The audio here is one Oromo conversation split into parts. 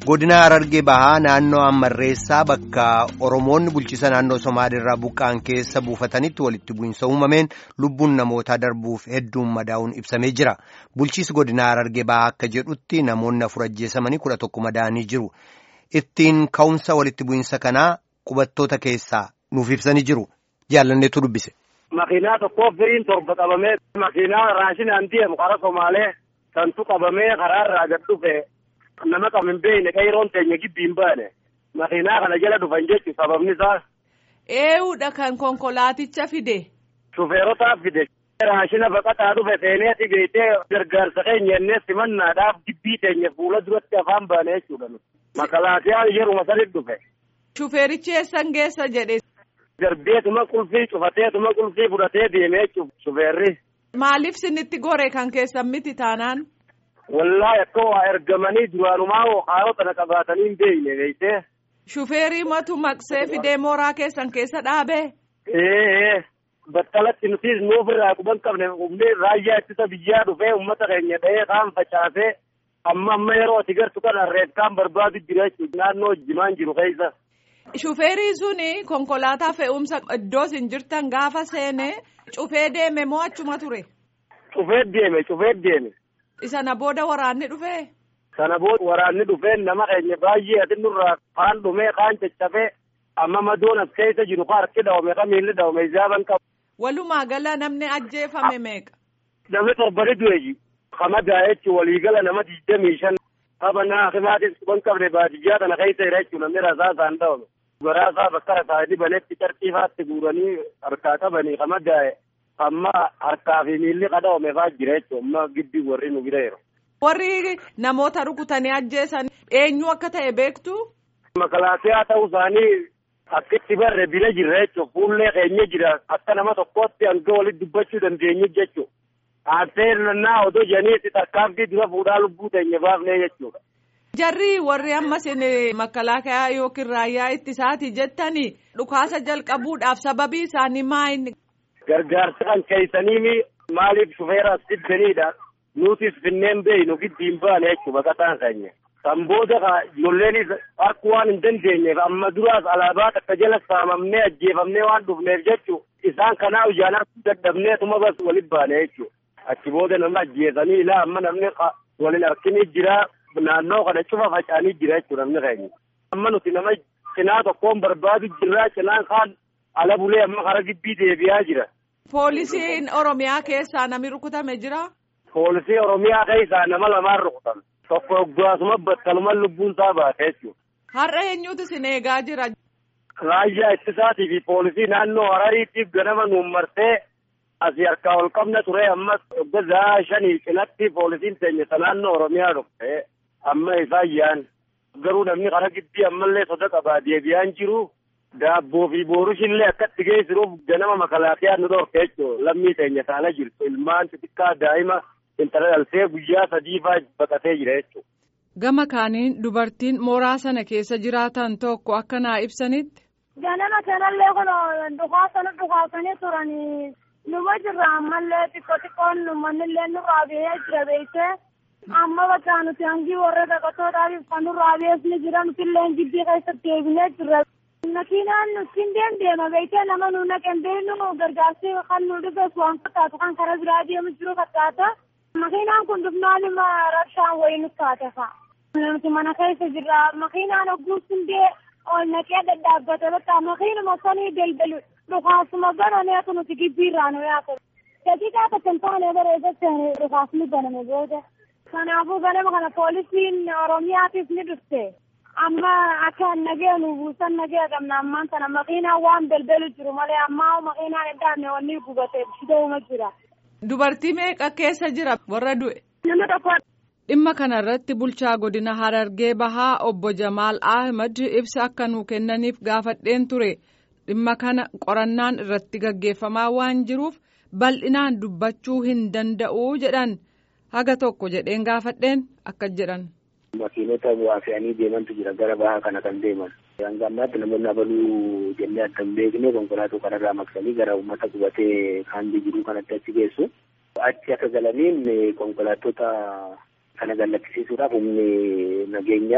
godina Harargee Bahaa naannoo Ammarreessaa bakka Oromoonni bulchiisa naannoo Somaaliirraa buqqa'an keessa buufatanitti walitti bu'insa uumameen lubbuun namootaa darbuuf hedduun madaa'uun ibsamee jira. Bulchiisi godina Harargee Bahaa akka jedhutti namoonni afur ajjeesamanii kudha tokko madaa'anii jiru. Ittiin ka'umsa walitti bu'insa kanaa qubattoota keessaa nuuf ibsanii jiru. Jaallanneetu dubbise. Makiinaa tokkoof firiin torba qabamee makiinaa raashinaan deemu karaa Somaalee santu qabamee karaarraa gad dhufe nama qaban beeyne qeeroon teenya gibbiin baane makiinaa kana jala dhufan jechuun sababni isaa. Eewudha kan konkolaaticha fide. Shufeerotaaf fide. Raashina baqataa dhufe seeneeti beektee gargaarsa keenya innee simannaadhaaf gibbii teenya fuula duratti afaan baane jechuudha. Makalaatiyaan yeruma sanitti dhufe. Shufeerichi eessan geessa jedhe. Darbeetuma qulfii cufateetuma qulfii fudhatee deemee jechuudha shufeerri. Maaliif sinitti gore kan keessan miti taanaan? Wallaahi akka waa ergamanii duraanumaa haalota na qabaatanii hin beekne beektee. Shufeerii matu maqsee fidee mooraa keessan keessa dhaabee. Ee battalatti nutis nuuf irraa quban qabne humni raayyaa ittisa biyyaa dhufee uummata keenya dha'ee kaan facaasee amma amma yeroo ati gartu kana reefkaan barbaadu jira jechuudha naannoo jimaan jiru keessa. Shufeerii suni konkolaataa fe'umsa iddoo isin jirtan gaafa seene cufee deeme moo achuma ture? Cufee deeme cufee deeme. Isana booda waraanni dhufee? Sana booda waraanni dhufee nama keenya baay'ee ati nurraa kaan dhumee kaan caccabee amma madoon as keessa jiru ka harki dhawame ka miilli dhawame ijaaban qabu. Walumaa gala namni ajjeefame meeqa? Namni torbani du'e kamadaa jechuun waliigala nama digdamii shan taphanaa himaatis quban qabne baadiyyaa kana keessa jira jechuun namni rasaasaan dhawame. Garaasaa bakka rasaasni banetti tartiifaatti guuranii harkaa qabanii kamadaa'e amma harkaa fi miilli qadawame fa'aa jira jechuun amma giddi warri nu bira jiru. Warri namoota rukutanii ajjeesan eenyu akka ta'e beektu? Makalaatiyaa ta'uu isaanii akkitti barre bira jirra jechuun fuullee keenya jira akka nama tokkootti hanga walitti dubbachuu dandeenyu jechuudha. Aansee nannaa odoo janiitti tarkaanfii dura fuudhaa lubbuu teenya baafnee jechuudha. Jarri warri ammas makalaakaa yookiin raayyaa ittisaati jettanii dhukaasa jalqabuudhaaf sababii isaanii maayini. Gargaarsa kan keessanii maaliif shufeera as fiddaniidha. Nutis finneen beeynu giddiin baane jechuudha baqataan keenya. Kan booda ijoolleenis harkuu waan hin dandeenyeef amma duraas alaabaa takka jala saamamnee ajjeefamnee waan dhufneef jechuudha. Isaan kanaa ijaanaa dadhabnee tuma bas walitti baane jechuudha. Achi booda nama ajjeesanii ilaa amma namni waliin harkinii jira. Naannoo kana cufa faca'anii jira jechuudha namni keenya. Amma nuti nama cinaa tokkoon barbaadu jirra cinaan kaan ala bulee amma karaa gibbii deebi'aa jira. Poolisiin Oromiyaa keessaa namni rukutame jira. Poolisii Oromiyaa keessaa nama lamaan rukutame. Tokko hoggaasuma battaluma lubbuun isaa baate jechuudha. Har'a eenyutu isin eegaa jira? Raayyaa ittisaatii fi poolisii naannoo Harariitiif ganama nuun marsee asii harkaa ol qabna ture ammas hoggaa shanii cinatti poolisiin teenya naannoo Oromiyaa dhufte. amma isaan yaan garuu namni karaa gidbii ammallee soda qabaa deebi'aan jiru daabboo fi boorushiillee akkatti geessiruuf ganama makalaaqiyaan nu dhorke jechuudha lammii teenya taana jirtu ilmaan xixiqqaa daa'ima intala dhaltee guyyaa sadii fa'aa baqatee jira jechuudha. Gama kaaniin dubartiin mooraa sana keessa jiraatan tokko akka naa ibsanitti. Ganama kanallee kun dhukaasanii dhukaasanii turanii numa jirra ammallee xiqqoo xiqqoon mannillee nurraa ba'ee jira beektee. amma bakka nuti hangi warra dhaqatootaaf kan nurraa beekni jira nutillee gibbii keessatti deebinee jirra. Makiinaan nuti deemdeema beektee nama nu naqen beeknu gargaarsi kan nu dhufes waan fakkaatu kan karaa biraa deemu jiru fakkaata. Makiinaan kun dhufnaan ima rabshaan wayii nu taate fa'a. Nuti mana keessa jirra makiinaan hogguu sundee ol naqee dadhaabbate bakka makiinuma sanii daldalu dhukaasuma bananeetu nuti gibbiirraa nu yaatu. Daqiiqaa takka hin taane bareedatti dhukaasni baname booda. Kanaafuu ganama kana poolisiin Oromiyaatiif ni dhufte. Amma akka nagee nu buusan nagee qabna ammaan kana makiinaan waan daldalu jiru malee ammaa makiinaan eddaanne wanni gubate shida'uma jira. Dubartii meeqa keessa jira warra du'e? Nama tokko. Dhimma kana irratti bulchaa godina Harargee Bahaa obbo Jamaal Ahmad ibsa akka nuu kennaniif gaafadheen ture. Dhimma kana qorannaan irratti gaggeeffamaa waan jiruuf bal'inaan dubbachuu hin danda'u jedhan. haga tokko jedheen gaafadheen akkas jedhan. Makiinota bu'aa fe'anii deemantu jira gara bahaa kana kan deeman. Hanga ammaatti namoonni abaluu jennee adda hin beekne konkolaataa kanarraa maqsanii gara uummata qubatee kaandii jiru kanatti achi geessu. Achi akka galaniin konkolaattota kana gallakkisiisuudhaaf humni nageenya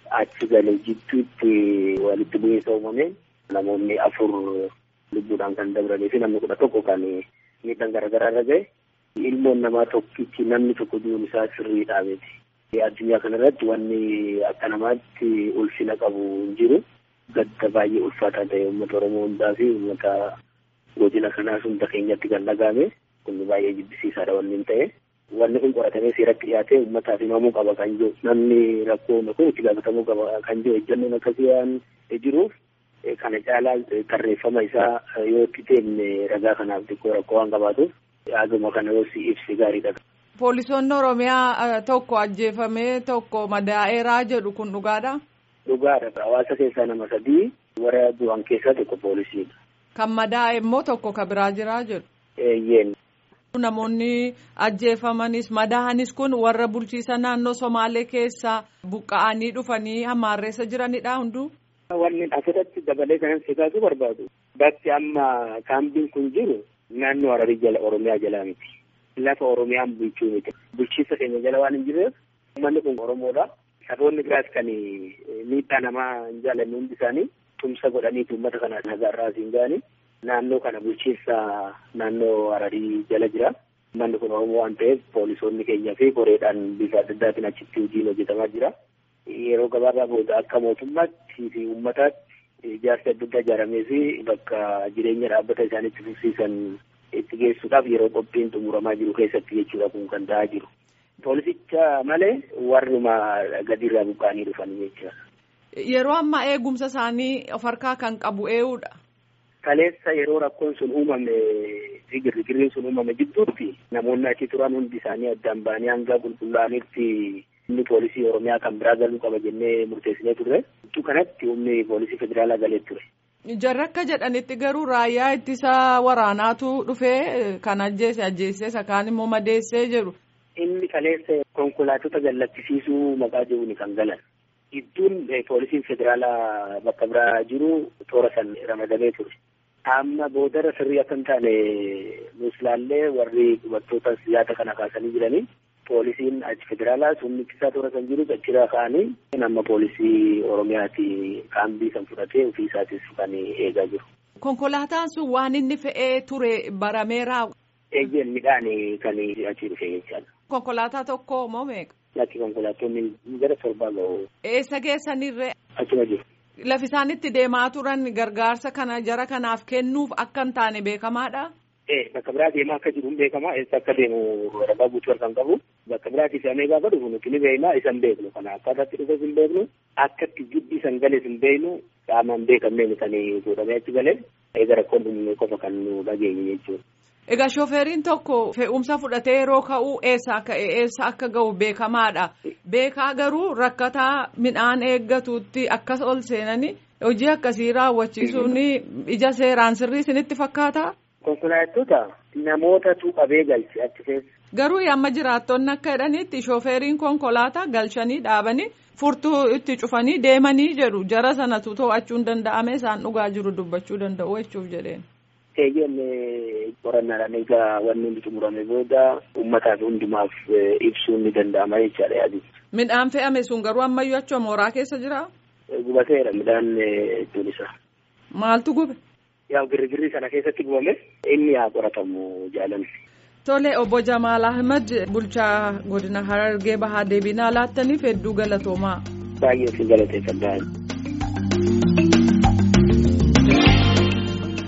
achi galee jidduutti walitti bu'iinsa uumame namoonni afur lubbuudhaan kan dabranii fi namni kudha tokko kan miidhaan garaagaraa irra gahe ilmoon namaa tokkichi namni tokko du'uun isaa sirriidhaa miti. Addunyaa kanarratti wanni akka namaatti ulfina qabu hin jiru. Gadda baay'ee ulfaataa ta'e uummata Oromoo hundaa fi uummata godina kanaas hunda keenyatti kan dhagahame kun baay'ee jibbisiisaadha wanni hin ta'e. Wanni kun qoratamee seeratti dhiyaatee uummataaf himamuu qaba kan jiru namni rakkoo kun itti gaafatamuu qaba kan jiru ejjannoon akkasii waan jiruuf kana caalaa tarreeffama isaa yoo itti deemne ragaa kanaaf xiqqoo rakkoo waan qabaatuuf yaaduma kana yoo si ibsi gaariidha. Poolisoonni Oromiyaa tokko ajjeefamee tokko madaa'eeraa jedhu kun dhugaadha. Dhugaadha. Hawaasa keessaa nama sadii warra du'an keessaa tokko poolisiidha. Kan madaa'e immoo tokko ka biraa jiraa jedhu. Eeyyeen. Namoonni ajjeefamanis madaa'anis kun warra bulchiisa naannoo Somaalee keessaa buqqa'anii dhufanii hammaarreessa jiranidha hunduu. Wanni asirratti dabalee kanan siqaatu barbaadu. Bakki amma kaambiin kun jiru naannoo Hararii jala Oromiyaa jalaa miti. Lafa Oromiyaan bulchuu miti. Bulchiinsa keenya jala waan hin jirreef uummanni kun Oromoodha. Saboonni biraas kan miidhaa namaa hin jaalanne hundi isaanii tumsa godhaniitu uummata kana nagaarraa siin ga'anii naannoo kana bulchiinsa naannoo Hararii jala jira. Uummanni kun Oromoo waan ta'eef poolisoonni keenyaa fi koreedhaan bifa adda addaatiin achitti hojiin hojjetamaa jira. Yeroo gabaabaa booda akka mootummaatti fi uummataatti ijaarsi adda addaa ijaaramee fi bakka jireenya dhaabbata isaaniitti fufsiisan itti geessuudhaaf yeroo qophiin xumuramaa jiru keessatti jechuudha kun kan ta'aa jiru. Poolisicha malee warruma gadiirraa buqqa'anii dhufan jechuudha. Yeroo ammaa eegumsa isaanii of harkaa kan qabu eenyudha. Kaleessa yeroo rakkoon sun uumame fi girgirriin sun uumame jidduutti namoonni achi turan hundi isaanii addaan ba'anii hanga qulqullaa'anitti humni poolisii Oromiyaa kan biraa galuu qaba jennee murteessinee turre. Iddoo kanatti humni poolisii federaalaa galee ture. Jarri akka jedhanitti garuu raayyaa ittisa waraanaatu dhufee kan ajjeese ajjeesee sakaan immoo madeessee jedhu. Inni kaleessa konkolaatota gallattisiisuu maqaa jedhuun kan galan. Iddoon poolisiin federaalaa bakka biraa jiru toora san ramadamee ture. Amma boodarra sirrii akka hin taane nuus ilaallee warri dubartoota siyaasa kana kaasanii jiranii poolisiin achi federaalaas humni ittisaa toora san jiru achirraa ka'anii nama poolisii Oromiyaati kaambii kan fudhatee ofii isaatis kan eegaa jiru. Konkolaataan sun waan inni fe'ee ture barameeraa. Eeyyeen midhaan kan achi dhufe jechaadha. Konkolaataa tokko moo meeqa? Lakki konkolaattonni gara torbaa ga'u. Eessa geessanirree? Achuma jiru. Lafi isaan itti deemaa turan gargaarsa kana jara kanaaf kennuuf akka hin taane beekamaadha. Ee bakka biraa deemaa akka jiru hin beekama eessa akka deemu ragaa guutuu kan qabu bakka biraatti fe'amee gaafa dhufu nuti ni beekna isa hin beeknu kana akkaataatti dhufes hin beeknu akkatti jiddi san gales hin beeknu qaama hin beekamneen kan godhamee achi galee eega rakkoon dhumne qofa kan nu dhageenye jechuudha. Egaa shooferriin tokko fe'umsa fudhatee yeroo ka'u eessa akka eessa akka ga'u beekamaadha. Beekaa garuu rakkataa midhaan eeggatuutti akkas ol seenanii hojii akkasii raawwachiisuun ija seeraan sirrii isinitti fakkaata. Konkolaattota namootatu qabee galche achi keessa. Garuu amma jiraattonni akka jedhanitti shooferriin konkolaataa galchanii dhaabanii furtuu itti cufanii deemanii jedhu jara sanatu to'achuu hin danda'ame isaan dhugaa jiru dubbachuu danda'u jechuuf jedheen. Eeyyeen qorannaadhaan egaa wanni hundi xumurame booda uummataaf hundumaaf ibsuun ni danda'ama jechaadha yaadi. Midhaan fe'ame sun garuu ammayyuu achuma mooraa keessa jira. Gubateera midhaan iddoon isaa. Maaltu gube? Yaa girgirrii sana keessatti gubame inni haa qoratamu jaalanni. Tole obbo Jamaal Ahmed bulchaa godina Harargee Bahaa deebinaa laattaniif hedduu galatoomaa. Baay'ee si galateeffadha.